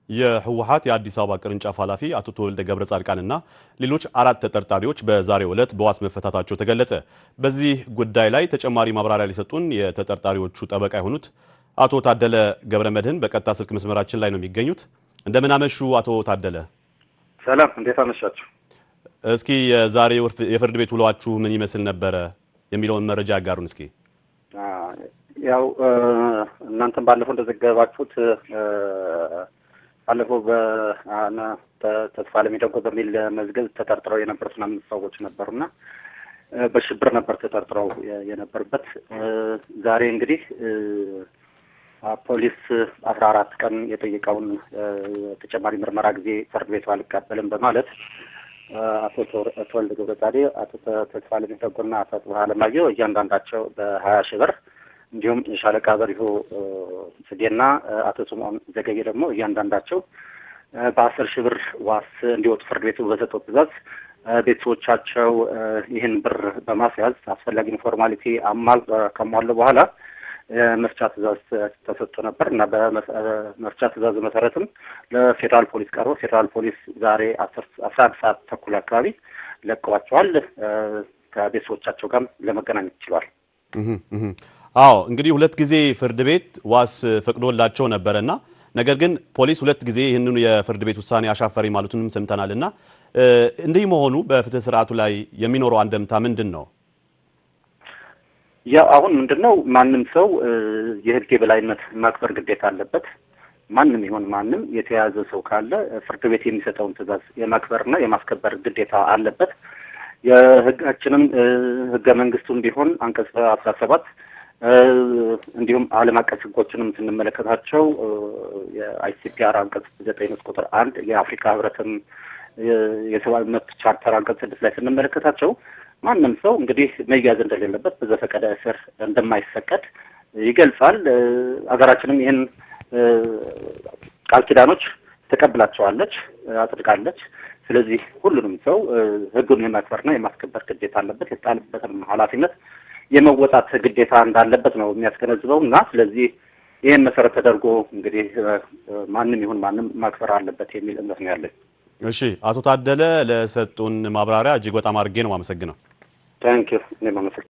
የህወሓት የአዲስ አበባ ቅርንጫፍ ኃላፊ አቶ ተወልደ ገብረ ጻድቃንና ሌሎች አራት ተጠርጣሪዎች በዛሬው ዕለት በዋስ መፈታታቸው ተገለጸ። በዚህ ጉዳይ ላይ ተጨማሪ ማብራሪያ ሊሰጡን የተጠርጣሪዎቹ ጠበቃ የሆኑት አቶ ታደለ ገብረ መድህን በቀጥታ ስልክ መስመራችን ላይ ነው የሚገኙት። እንደምን አመሹ አቶ ታደለ? ሰላም፣ እንዴት አመሻችሁ? እስኪ የዛሬ የፍርድ ቤት ውሏችሁ ምን ይመስል ነበረ የሚለውን መረጃ ያጋሩን እስኪ። ያው እናንተም ባለፈው እንደዘገባችሁት ባለፈው በተስፋ ለሚደጎ በሚል መዝገብ ተጠርጥረው የነበሩት አምስት ሰዎች ነበሩና በሽብር ነበር ተጠርጥረው የነበሩበት። ዛሬ እንግዲህ ፖሊስ አስራ አራት ቀን የጠየቀውን ተጨማሪ ምርመራ ጊዜ ፍርድ ቤቱ አልቀበልም በማለት አቶ ተወልደ ገብረጻድቅ፣ አቶ ተስፋ ለሚደጎና አቶ ጽባህ አለማየሁ እያንዳንዳቸው በሀያ ሺህ ብር እንዲሁም ሻለቃ በሪሁ ጽጌና አቶ ስምዖን ዘገየ ደግሞ እያንዳንዳቸው በአስር ሺህ ብር ዋስ እንዲወጡ ፍርድ ቤቱ በሰጠው ትዕዛዝ ቤተሰቦቻቸው ይህን ብር በማስያዝ አስፈላጊውን ፎርማሊቲ አማል ከሟሉ በኋላ መፍቻ ትዕዛዝ ተሰጥቶ ነበር እና በመፍቻ ትዕዛዙ መሰረትም ለፌዴራል ፖሊስ ቀርቦ ፌዴራል ፖሊስ ዛሬ አስራ አንድ ሰዓት ተኩል አካባቢ ለቀዋቸዋል። ከቤተሰቦቻቸው ጋርም ለመገናኘት ችሏል። አዎ እንግዲህ ሁለት ጊዜ ፍርድ ቤት ዋስ ፈቅዶላቸው ነበረና ነገር ግን ፖሊስ ሁለት ጊዜ ይህንኑ የፍርድ ቤት ውሳኔ አሻፈሪ ማለቱንም ሰምተናል። እና እንዲህ መሆኑ በፍትህ ስርዓቱ ላይ የሚኖረው አንደምታ ምንድን ነው? ያው አሁን ምንድን ነው ማንም ሰው የህግ የበላይነት ማክበር ግዴታ አለበት። ማንም ይሁን ማንም የተያዘ ሰው ካለ ፍርድ ቤት የሚሰጠውን ትዕዛዝ የማክበርና የማስከበር ግዴታ አለበት። የህጋችንም ህገ መንግስቱም ቢሆን አንቀጽ አስራ ሰባት እንዲሁም ዓለም አቀፍ ህጎችንም ስንመለከታቸው የአይሲፒአር አንቀጽ ዘጠኝ ንዑስ ቁጥር አንድ የአፍሪካ ህብረትም የሰብአዊ መብት ቻርተር አንቀጽ ስድስት ላይ ስንመለከታቸው ማንም ሰው እንግዲህ መያዝ እንደሌለበት በዘፈቀደ እስር እንደማይፈቀድ ይገልጻል። ሀገራችንም ይህን ቃል ኪዳኖች ተቀብላቸዋለች፣ አጽድቃለች። ስለዚህ ሁሉንም ሰው ህጉን የማክበርና የማስከበር ግዴታ አለበት። የተጣለበትም ኃላፊነት የመወጣት ግዴታ እንዳለበት ነው የሚያስገነዝበው እና ስለዚህ ይህን መሰረት ተደርጎ እንግዲህ ማንም ይሁን ማንም ማክበር አለበት የሚል እምነት ነው ያለኝ። እሺ፣ አቶ ታደለ ለሰጡን ማብራሪያ እጅግ በጣም አድርጌ ነው የማመሰግነው። ታንኪዩ እኔም አመሰግናለሁ።